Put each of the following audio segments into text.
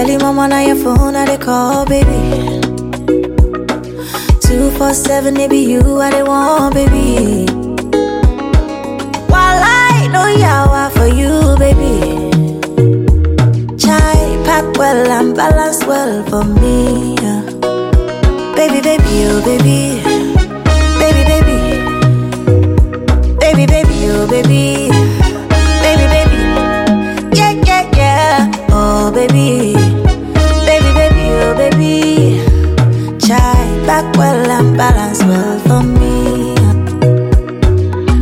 Early mama on your phone, I they call, baby. Two four seven, it be you, I they want, baby. While I know yawa for you, baby. Chai pack well and balance well for me. yeah. Baby, baby, oh baby, baby, baby, baby, baby, oh baby, baby, baby, yeah, yeah, yeah, oh baby, baby, baby, oh baby. Chai back well and balance well for me. yeah.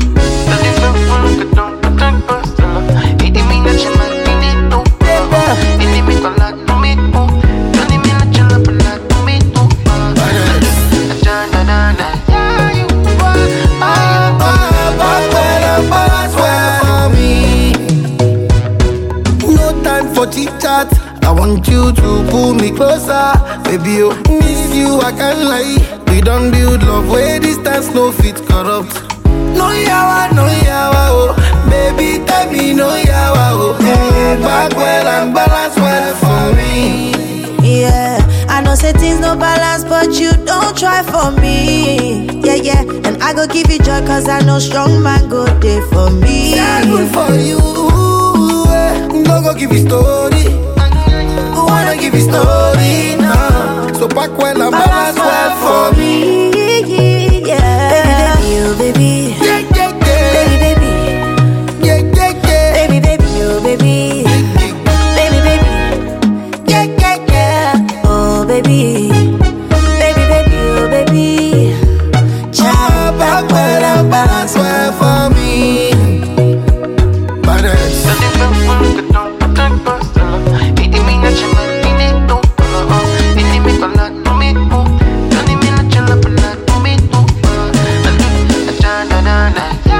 No time for chit chat. I want you to pull me closer, baby. Oh, miss you, I can't lie. We don't build love where distance no fit corrupt. No yawa, no yawa, oh, baby, tell me no yawa, oh. Mm, back well and balance well for me. Yeah, I know say things no balance, but you don't try for me. Yeah, yeah, and I go give you joy, cause I know strong man go there for me. Yeah, good for you. eh. No go give you story. Who wanna give you story now? So back well and balance well for me. Yeah, baby, baby, oh baby, Yeah, yeah, yeah. baby, baby, Yeah, yeah, yeah. baby, baby, oh baby, baby, baby, yeah, yeah, yeah, oh baby, baby, baby, oh baby, child back well and balance well well for me. Badass. Yeah.